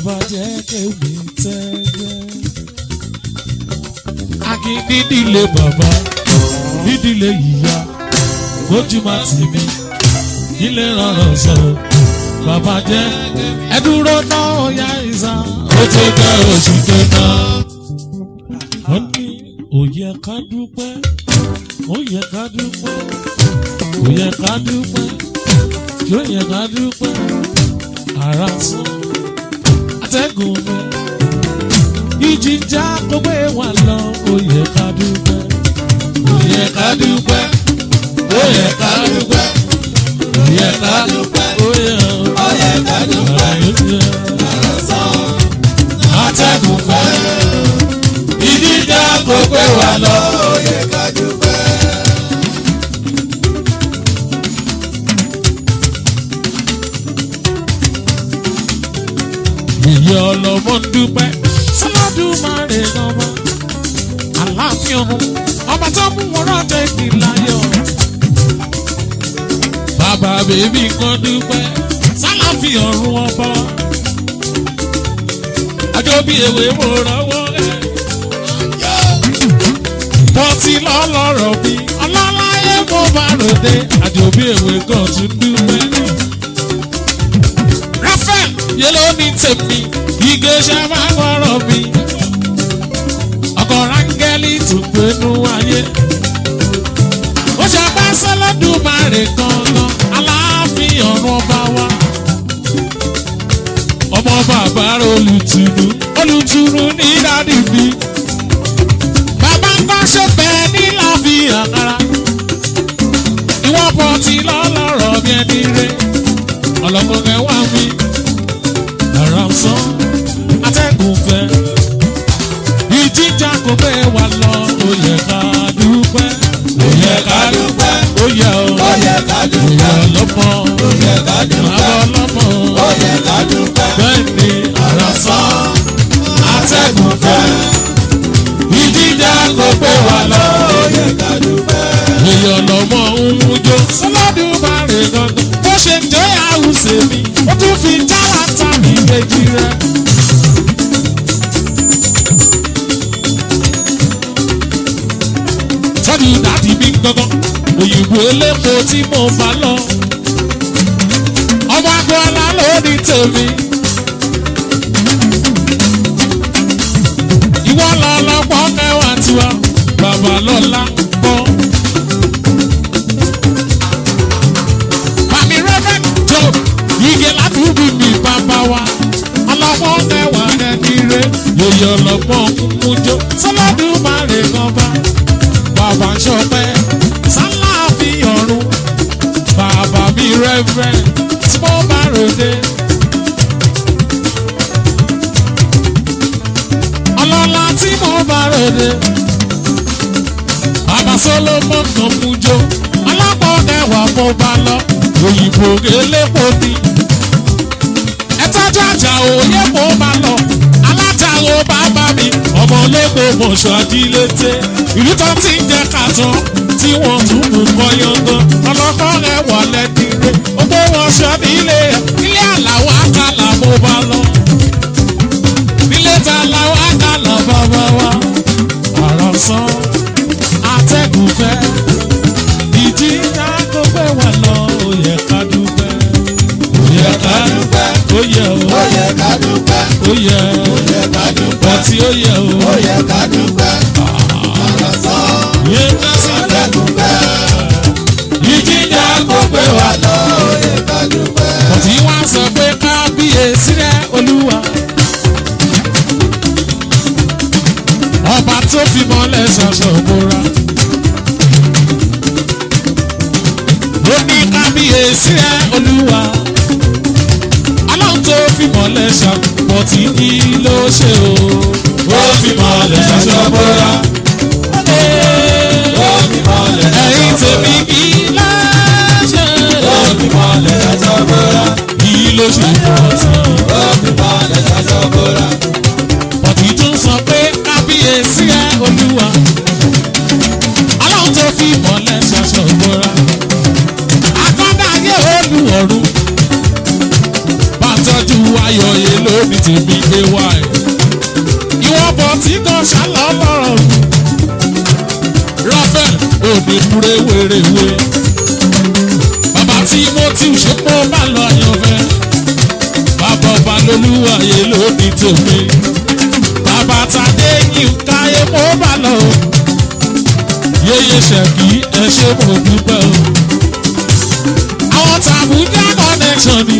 bàbá jẹ́ kémi tẹ́gbẹ́. Akí nídìílé bàbá nídìílé ìyá kójú má tì mí ilé rọrùn sọ bàbá jẹ́ ẹdúró náà ya ìsà ó tó kẹ́ oṣù kẹta. Wọ́n ní òye ká dúpẹ́ òye ká dúpẹ́ òye ká dúpẹ́ yóò yẹ ká dúpẹ́ ara sàn atẹ́gùn fẹ́. Ìjìjà kò gbé wa lọ, ó yẹ ká dúpẹ́. Ó yẹ ká dúpẹ́. Ó yẹ ká dúpẹ́. Ó yẹ ká dúpẹ́. Ó yẹ Ó yẹ ká dúpẹ́. Àròsàn Atẹ́gùn fẹ́. Ìjìjà kò gbé wa lọ. ó yẹ ká dúpẹ́. Ìyá ọlọ́mọ ń dúpẹ́. Sọ́lọ́dún máa rè lọ́wọ́. Àláfíà ọ̀hún. Ọba tó mú wọn rọ́jò ìpìláyọ̀. Bàbá bèbí kan dúpẹ́. Sálàfí ọ̀run ọba. Àjọ bí ewé mo rọwọ́ ẹ̀. Pọ́tì lọ́lọ́rọ̀ mi. Ọlọ́láyé mo bá ròde. Àjọ bí ewé kan tún dúpẹ́. Raphael yé ló ní tèmi igi ṣe máa gbọ́rọ̀ mi. ọkọ̀ rángẹ́lì tó gbénú ayé. ó ṣe bá sẹ́lẹ̀dùmarè gangan aláàfin ọ̀run ọba wa. ọmọ bàbá rẹ̀ olùtùnú olùtùnú ní dádì mi. bàbá ń kọ́ ṣe bẹ́ẹ̀ ní láàfin àkàrà. ìwọ́n pọ̀ tí lọ́lọ́rọ̀ bí ẹni rẹ̀ ọlọ́mọge wá mi ara ń sán atẹ́gùn fẹ́ ìjíjà kò fẹ́ wà lọ ó yẹ ká dúpẹ́ ó yẹ ká dúpẹ́ ó yẹ o Ó yẹ ká ó dúpẹ́. yẹ ọlọ́mọ Ó yẹ ká dúpẹ́. àwọn ọlọ́mọ Ó yẹ ká dúpẹ́. bẹ́ẹ̀ ni ara sán atẹ́gùn fẹ́ ìjíjà kò fẹ́ wà lọ Ó yẹ ká dúpẹ́. èèyàn lọ́mọ ń jó sọlọ́dún bá rè gangan bó ṣe ń jẹ́ àwùsè mi ó tún fi jálàtà mi kejì rẹ̀. tọ́jú dàdí mi gangan òyìnbó elépo tí mo bá lọ. ọmọ agbọ́lá ló ní tèmi. ìwọ lọ lọ́pọ̀ mẹ́wàá tiwa bàbá lọ́la gbọ́. Màmí Rẹ́fẹ̀n Jọ Ige ládùúgbò mi bàbá wa. Ọlọ́pọ̀ mẹ́wàá ẹni rẹ̀ yòyè ọlọ́pọ̀ kúkújó. Sọlọ́dún máa rè gan bá. Bàbá ń ṣọpẹ́ sálà fi ọ̀run. Bàbá mi Rẹ́fẹ̀n tí mo bá ròde. Ọlọ́lá tí mo bá ròde. Bàbá Solomon kan mú jó. Ọlọ́pọ̀ mẹ́wàá mo bá lọ. Òyìnbó elépo ni. Ẹ tọ́jú àjà òye mo bá lọ. Alájàrò bàbá mi. Ọmọ lẹ́kọ̀ọ́ mọ̀ṣọ́ àdílété. Ìlú tó ti ń jẹ kàtàn tí wọ́n tún mú kọ́ yangàn. Ọlọ́kọ́ rẹ̀ wà lẹ́dínlé. Ogbó wọn ṣọ́ nílé ẹ̀. Ilé àlàó àkàlà mo bá lọ. Nílé ta làwọn àkàlà bàbá wa. Àrọ̀ sán atẹ́gùn fẹ́. Ìjì ńlá kó gbé wà lọ, ó yẹ ká dúpẹ́. Ó yẹ ká dúpẹ́. Ó yẹ o. Ó yẹ ká dúpẹ́. Ó yẹ. Ó yẹ ká dúpẹ́. Ọtí ó yẹ o. Ó yẹ ká dúpẹ́. Àròsàn Yé ká sọ́dọ̀. atẹ́gùn fẹ́. Ìjì ńlá kó gbé wà lọ. Ó yẹ ká dúpẹ́. Ọtí wá sọ pé kábíyèsí rẹ̀ olúwa. Ọba tó fi mọ́lẹ̀ ṣaṣọ òbúra. Ó ní kábíyèsí rẹ̀ olúwa. Ọlọ́run tó fi mọ́lẹ̀ ṣàpọ̀ tí kí ló ṣe o. Ó fi mọ́lẹ̀ ṣaṣọ òbúra. Ó fi mọ́lẹ̀ Ẹ̀yin tèmi kí ló ṣe. Ó fi mọ́lẹ̀ ṣaṣọ bóra. Kí ló ṣe pọ̀ tí. Ó fi mọ́lẹ̀ ṣaṣọ bóra. Bọ̀dì tún sọ pé kábíyèsí ẹ olúwa. Ọlọ́run tó fi ìmọ̀lẹ̀ ṣaṣọ ìbora. Akọ́dá ayé olúwọ̀rú. Bá tọ́jú ayọ̀ yìí lónìí tèmi gbé wá ẹ̀. ìwọ bọ̀ tí kan ṣálọ̀ lọ́rọ̀ rafael òní kúrè wéréwé bàbá tí mo ti ṣe kó má lọ àyànfẹ́ bàbá ọba lolúwàyè lónìí tèmi bàbá tàdé yìí káyé mo bá lọ o yéye ṣẹ̀kí ẹ ṣe mo dúpẹ́ o àwọn tàbújá connection ni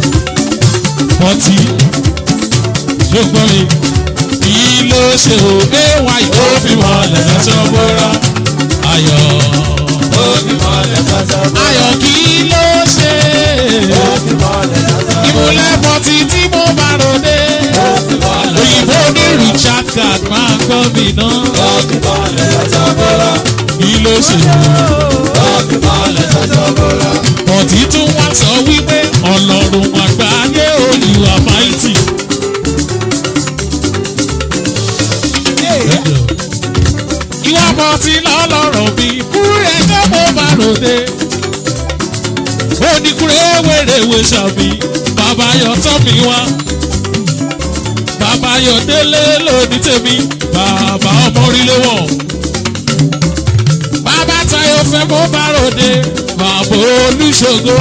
pọtí ṣùgbọ́n mi kí ló ṣe o ay ó fi mọ̀lẹ́ lọ́sọ̀ bóra ayọ̀ ó fi mọ́lẹ̀ tọ́jọ́ bó. ayọ̀ kí ló ṣe ó fi mọ́lẹ̀ tọ́jọ́ bó. ìmúlẹ̀ pọtí tí mo bá ròde ó fi mọ́lẹ̀ òyìnbó ní richard card máa gbọ́ mi náà ó fi mọ́lẹ̀ tọ́jọ́ bó. kí ló ṣe ó fi mọ́lẹ̀ tọ́jọ́ bó. pọtí tún wá sọ wípé ọlọ́run àgbáyé olùwà máìtì. ìwà pọtí lọ́lọ́rọ̀ mi kúrẹ́ ẹjọ́ mo bá ròde. oníkúrẹ́ wèrèwé sàmì bàbá yọ tọ́ mi wá. bàbá yọ délé lóní tèmi bàbá ọmọ orílẹ̀ wọ̀. bàbá tayo fẹ́ mo bá ròde bàbá olùṣògo.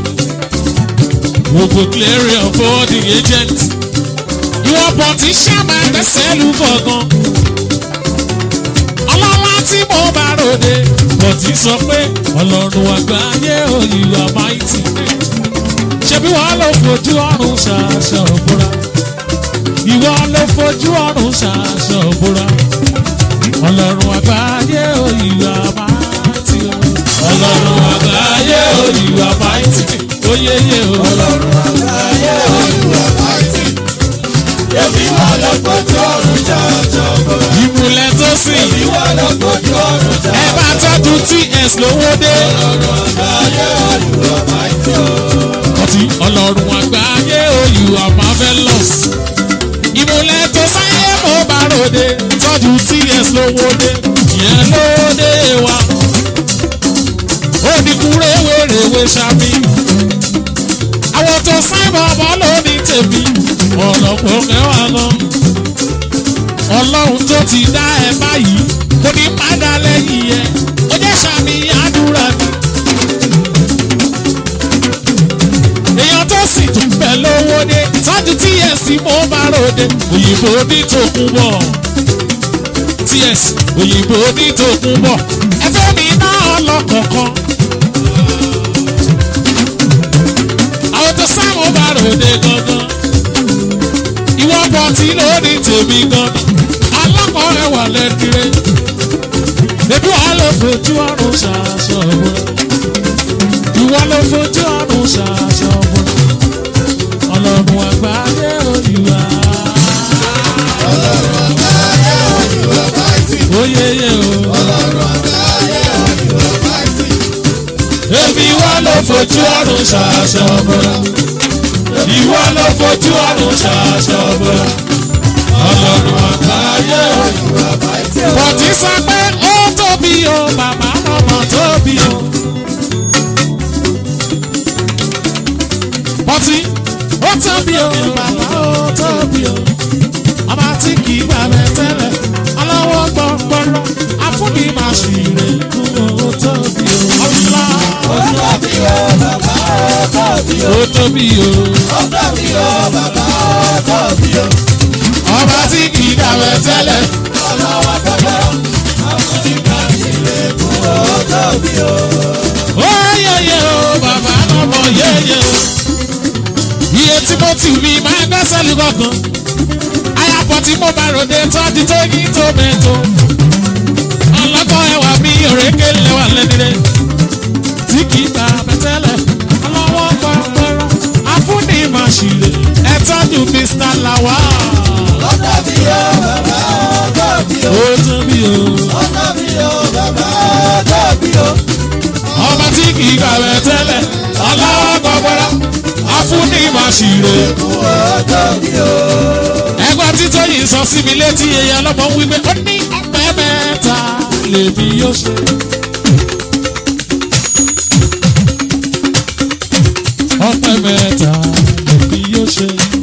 gbogbo clearing for the agent. ìwọ pọtí ṣàmà gbẹ́sẹ̀ lù kọ̀ọ̀kan ọlọ́lá tí mo bá ròde kò tí sọ pé ọlọ́run àgbáyé òyìnbó àmáìtì ṣebí wàá lọ fojú ọrùn ṣàṣọ òbúra ìwọ ló fojú ọrùn ṣàṣọ òbúra ọlọ́run àgbáyé òyìnbó àmáìtì ọlọ́run àgbáyé òyìnbó àmáìtì oyeye o ọlọ́run àgbáyé olúwa máìtì. èmi wà lọ fojú ọ̀run jọjọ bó. ìmùlẹ̀ tó sìn èmi wà lọ fojú ọ̀run jọjọ ẹ bá tọ́jú ts lówó dé. ọlọ́run àgbáyé olúwa máìtì. ọtí ọlọ́run àgbáyé oyù marvelous ìmúlẹ̀ tó sáyé mo bá ròde tọ́jú ts lówó dé ìyẹn lóde wa ó ní kúrẹ́ wèrèwé sami àwọn tó sáyé bàbá lónìí tèmi ọ̀lọ́pọ̀ kẹwàá gan ọlọ́run tó ti dá ẹ báyìí kò ní padà lẹ́yìn ẹ ó jẹ́ sàmì àdúrà mi. èèyàn tó sì tún bẹ̀ lówó dé tọ́jú ts mo bá ròde òyìnbó ní tòkun bọ̀ ts òyìnbó ní tòkun bọ̀ ẹfẹ́ mi náà lọ́kọ̀ọ̀kan. àwọn tó sá mo bá ròde gangan ìwọ bọ̀ tí ló ní tèmi gangan alákọ̀ ẹwà lẹ́dìrẹ́ ebi wàá lọ fojú ọrùn ṣàṣọ wọn ìwọ ló fojú ọrùn ṣàṣọ wọn ọlọ́run àgbáyé òyìnbá ọlọ́run àgbáyé olúwa máìtì. oyeye o ọlọ́run àgbáyé olúwa máìtì. ebi wà ló fojú ọrùn ṣàṣọ wọn ìwọ ló fojú ọrùn ṣàṣọ wọn ọlọ́run àgbáyé olúwa máìtì. bọ̀tí sọ pé ó tóbi o bàbá ọmọ tóbi o. bọ́tí ó tóbi o bàbá ó tóbi o. ọba tí kì í gbàgbẹ́ tẹ́lẹ̀ ọlọ́wọ́ gbọ́ngbọ́rọ́ afúnni máa ṣì rè kú ó tóbi o. ọ̀la ó tóbi o bàbá ó tóbi o. ó tóbi o. ó tóbi o bàbá ó tóbi o. ọba tí kì í gbàgbẹ́ tẹ́lẹ̀ ọlọ́wọ́ gbọ́dọ̀ àfúnibà sílẹ̀ kú ó tóbi o. ó yẹyẹ o bàbá lọ́mọ yẹyẹ o. iye tí mo ti mi máa gbẹ́sẹ̀ lù kọ̀ọ̀kan. ayapọ̀ tí mo bá ròde tọ́jú tó yí tó mẹ́tò. ọlọ́kọ̀ ẹwà mi òrékè lẹ́wà lẹ́nire. tí kì í ta bẹ́tẹ́lẹ̀ ọlọ́wọ́ pàpẹ́rọ. afúnni máa ṣìlè ẹ tọ́jú mr lawa. ó tóbi o bàbá ó tóbi o. ó tóbi o. ó tóbi o bàbá ó tóbi o. ọba tí kì í gbà bẹ́tẹ́lẹ̀ ọlọ́wọ́ pàpẹ́rọ. afúnni máa ṣìlè. kú ó tóbi o. ẹgbẹ́ títọ́ yìí sọ sí mi létí ẹyẹ ọlọ́mọ ń wípé ó ní ọpẹ́ mẹ́ta lèmi yóò ṣe. ọpẹ́ mẹ́ta lèmi yóò ṣe.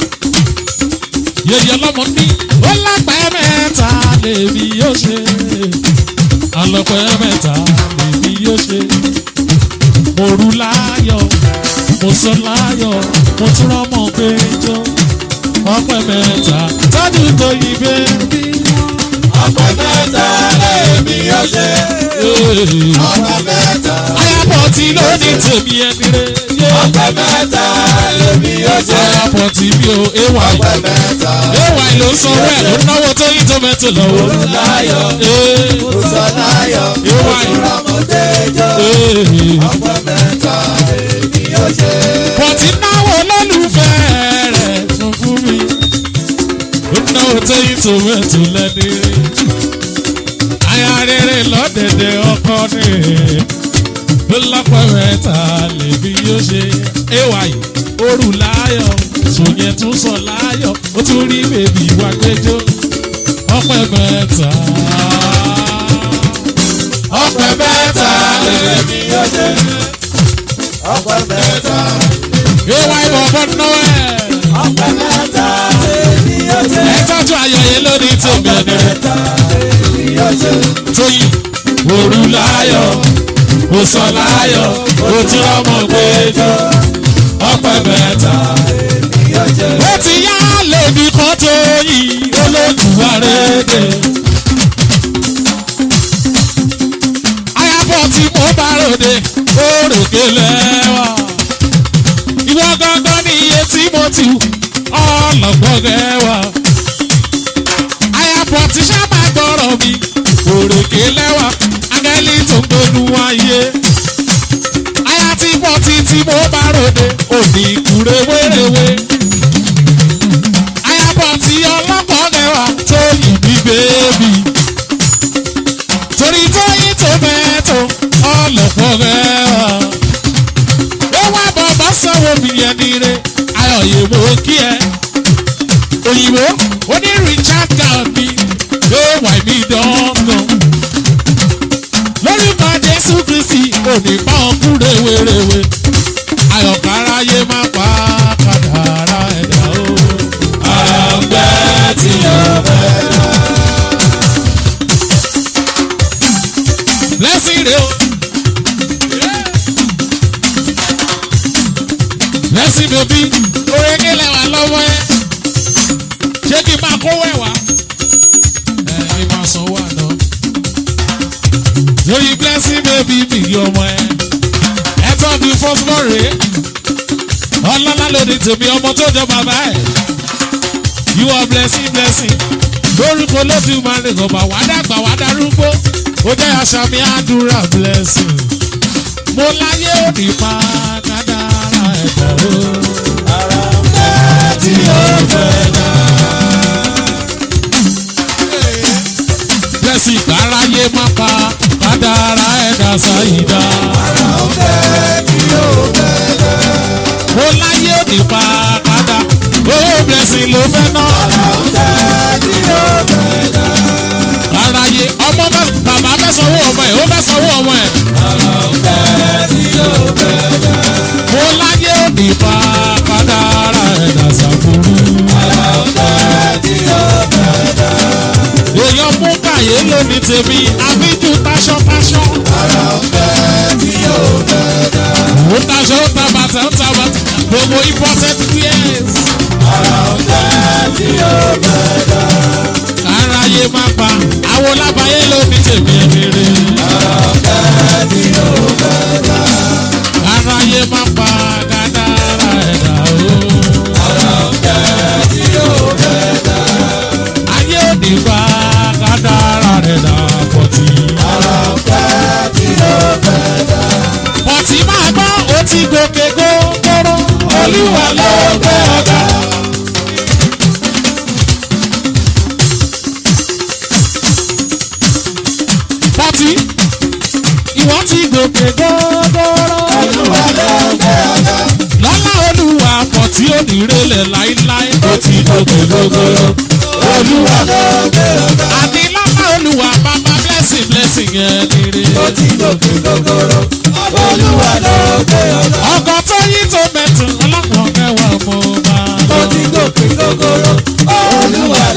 mo ní ó lápẹ́ mẹ́ta lèmi yóò ṣe alọ́pẹ́ mẹ́ta lèmi yóò ṣe mo rú láyọ̀ mo sọ láyọ̀ mo tún rọ́mọ péjọ ọpẹ́ mẹ́ta tọ́jú tó yí bẹ́ẹ̀bí. ọpẹ́ mẹ́ta lèmi yóò ṣe. ọpẹ́ mẹ́ta. ayapọ̀ tí ló ní tèmi ẹni rẹ̀ yé. ọpẹ́ mẹ́ta lèmi yóò ṣe. ayapọ̀ tí mi ò éwà ọpẹ́ mẹ́ta. éwà ló sọ rẹ̀ ló náwó tó yí tó mẹ́tò lọ́wọ́. láyọ̀ Ee, Òsàláyọ̀ Ìwà yìí. Òsùnràmọ̀déjọ́. ee. ọpẹ́ mẹ́ta lèmi yóò ṣe. Bọ̀tí náwó lólùfẹ́ rẹ̀ tún fún mi. Ó náwó tó yí tó mẹ́tò lẹ́ni rẹ̀. Aya rere lọ́dẹ̀dẹ̀ ọkọ ni. Ló lọ́pọ̀ mẹ́ta lèmi yóò ṣe. Éwà yìí, orù láyọ̀, sòyẹn tún sọ láyọ̀, ó tún rí bèbí wá gbẹjọ́. Ọpẹ́ mẹ́ta. ọpẹ́ mẹ́ta lèmi yóò ṣe. ọpẹ́ mẹ́ta. Éwà ìbọ̀bọ̀ náà ẹ̀. ọpẹ́ mẹ́ta lèmi yóò ṣe. Ẹ tọ́jú ayẹyẹ lónìí tèmi ọpẹ́ ọ̀dẹ̀. mẹ́ta lèmi yóò ṣe. tóyìn òru láyọ̀ ó sọ láyọ̀ ó tí ọmọ gbẹjọ ọpẹ́ mẹ́ta. lèmi yóò ṣe. ó ti yá lèmi kan tóyìn olódùwà rédè. ayábọ̀ tí mo bá ròde òrèké lẹ́wà. ìwọ gangan ní iye tí mo ti wù ọlọ́gbọ́n rẹwà. ayábọ̀ tí sábà gbọ́rọ̀ mi òrèké lẹ́wà angẹ́lì tó ń gbónú ayé. aya tí bọ́ títí mo bá ròde òní kúre wéréwé. ayábọ̀ tí ọlọ́gbọ́n rẹwà tó yìn mí bébì. torí tó yín tó mẹ́tò ọlọ́gbọ́n rẹwà. ó wá bọ̀bọ̀ sanwó mi yẹn nire ayọ̀yẹ̀ mo kí ẹ. òyìnbó oní richard gàmí yóò wà mí dángan. lórúkọ jésù kristi òní bá wọn kú rèwerèwe ayọ̀káráyé má pa kàdàrà ẹ̀dá o. àgbẹ̀ tí yóò bẹ̀ dá. blessing rẹ o. blessing bèbí orékè lẹ́wà lọ́wọ́ ẹ ṣé kí n máa kó wẹ̀wá ẹ kí n máa sanwó àná lórí blessing baby mi yí ọmọ ẹ ẹ tọ́jú fọ́sibọ́ rèé ọlọ́lá lòdì tèmi ọmọ tó jọ bàbá ẹ you are blessing blessing lórúkọ lójú máa ń rìn ọba wà dàgbà wà darúgbó ó jẹ́ àṣà mi àdúrà blessing mo láyé òní pa kádàrá ẹ̀dá o. ara ń bẹ́ tí yóò fẹ́ dá. blessing káráyé má pa kádàrá ẹ̀dá sáyidá. ara ń bẹ́ tí yóò fẹ́ dá. mo láyé òní pa kádà owó blessing ló fẹ́ ná. ara ń bẹ́ tí yóò fẹ́ dá. káráyé ọmọ fẹ́ bàbá fẹ́ sanwó ọmọ ẹ̀ ó fẹ́ sanwó ọmọ ẹ̀. ara ń bẹ́ tí yóò fẹ́ dá. mo láyé òní pa kádàrá ẹ̀dá sàkúrú. ara ń bẹ́ tí yóò fẹ́ dá. èèyàn mú kàyé lónìí tèmi àbíjú táṣọ́táṣọ́. ara ń bẹ́ tí yóò fẹ́ dá. ó taṣọ ó ta bàtà ó ta bàtà gbogbo imported wears. ara ń bẹ́ tí yóò fẹ́ dá. káráyé má pa àwọn lábàáyé lónìí tèmi rere. ara ń bẹ́ tí yóò fẹ́ dá. káráyé má pa kádàrá ẹ̀dá o. ara ń bẹ́ tí yóò fẹ́ dá. ayé òní pa kádàrá ẹ̀dá pọ̀tì. ara ń bẹ́ tí yóò fẹ́ dá. pọ̀tì máa gbọ́ ó ti gòkè gógóró. olúwa ló gbé ọ̀gá. pọ̀tì ìwọ́n ti gòkè gógóró. olúwa ló gbé ọ̀gá. lọ́lá olúwa pọ̀ tí ó ní rẹlẹ̀ láíláí. ó ti gòkè gógóró. olúwa ló gbé ọ̀gá. àní lọ́lá olúwa bàbá blessing blessing yẹn nire. ó ti gòkè gògòrò. olúwa ló gbé ọ̀gá. ọkọ̀ tó yí tó mẹ́tò ọlọ́pàá kẹwàá mo bá ó lọ. ti gòkè gògòrò. olúwa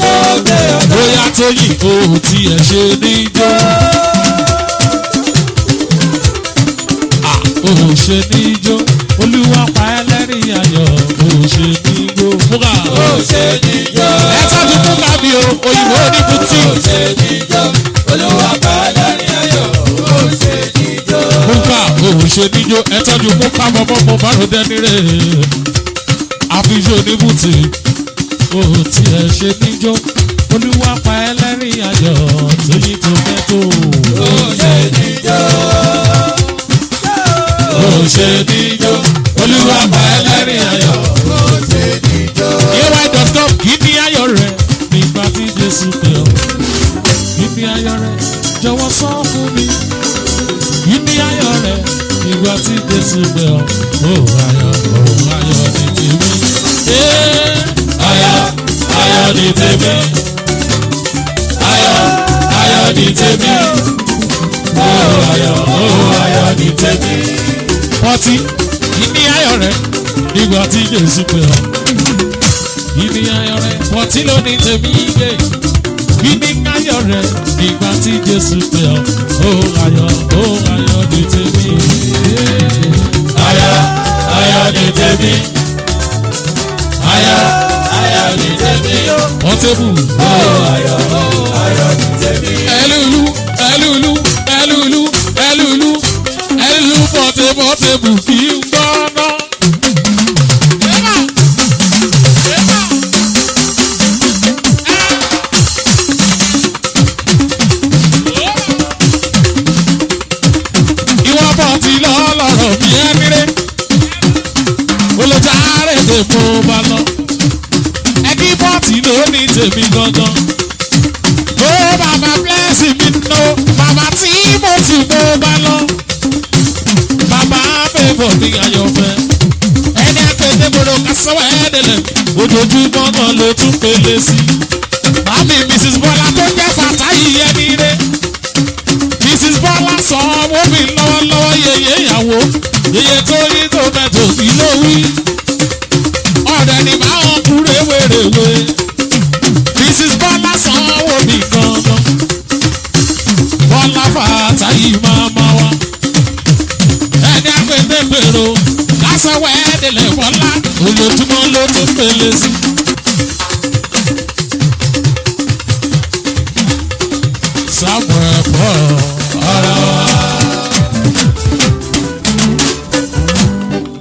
tóyìn o ò tiẹ̀ ṣe níjó. Ah, o ò ṣe níjó olúwa pa ẹlẹ́rìí ayọ̀ o ò ṣe níjó. múgà ó ṣe níjó. ẹ tọ́jú múgà mi o òyìnbó ní bùtì. ó ṣe níjó. olúwa pa lẹ́rìn ayọ̀ ó ṣe níjó. múgà o ò ṣe níjó ẹ tọ́jú múgà bọ́bọ́ mo bá rò dẹ́ni rẹ̀. àfihàn ní bùtì o ò tiẹ̀ ṣe níjó olúwa pa ẹlẹ́rìí ayọ̀ tóyìn tó fẹ́ tó. ó ṣe níjó. ó ṣe níjó olúwa pa ẹlẹ́rìí ayọ̀. ó ṣe níjó. ay.com kí ni ayọ̀ rẹ̀ nígbà tí jésù pè ọ́ kí ni ayọ̀ rẹ̀ jọ̀wọ́ sọ fún mi kí ni ayọ̀ rẹ̀ nígbà tí jésù pè ọ́ ó ayọ̀ ó ayọ̀ ní tèmi Ee, ayọ̀ ayọ̀ ní tèmi ayọ̀ ayọ̀ ní tèmi ó ayọ̀ ó ayọ̀ ní tèmi. pọ́tí kí ni ayọ̀ rẹ̀ nígbà tí jésù pè ọ́ ibi ayọ̀ rẹ̀ pọ̀tí ló ní tèmi yé ibi ayọ̀ rẹ̀ nígbà tí jésù pè ọ́ ó ayọ̀ ó ayọ̀ ní tèmi ayọ̀ ayọ̀ ní tèmi ayọ̀ ayọ̀ ní tèmi ọ̀tẹ́bù ó ayọ̀ ó ayọ̀ ní tèmi. ẹlúlu ẹlúlu ẹlúlu ẹlúlu ẹlúlu pọ̀tẹ́pọ̀tẹ́bù kì í gbọ́ná. ìwọ bọ̀ ti lọ lọ́rọ̀ bí ẹni rẹ̀ olùdarí èdè mo bá lọ ẹbí bọ́ọ̀tì ló ní tèmi gangan ó bàbá blessing mi nù bàbá tí mo ti mo bá lọ bàbá fẹ́fọ̀ ní ayọ̀fẹ́ ẹni àgbẹ̀dẹ̀ gbọdọ̀ kásánwó ẹ̀ẹ́dẹ̀lẹ̀ ojoojúmọ́ náà ló tún pélé sí màmí mrs bọ́lá tó jẹ́ fàtáyì ẹni rẹ̀ mrs bọ́lá sọ ọmọ mi lọ́wọ́lọ́wọ́ yeye ìyàwó yeye tó yí tó mẹ́tò kí ló wí ọ̀rẹ́ ni máa ń kú rèwerèwe mrs bọ́lá sọ ọmọ mi gangan bọ́lá fàtàyì máa ma wá ẹni àgbẹ̀dẹ̀ gbèrò lásán wẹ́ẹ́dẹ̀lẹ̀ bọ́lá ojoojúmọ́ ló tún pèlè sí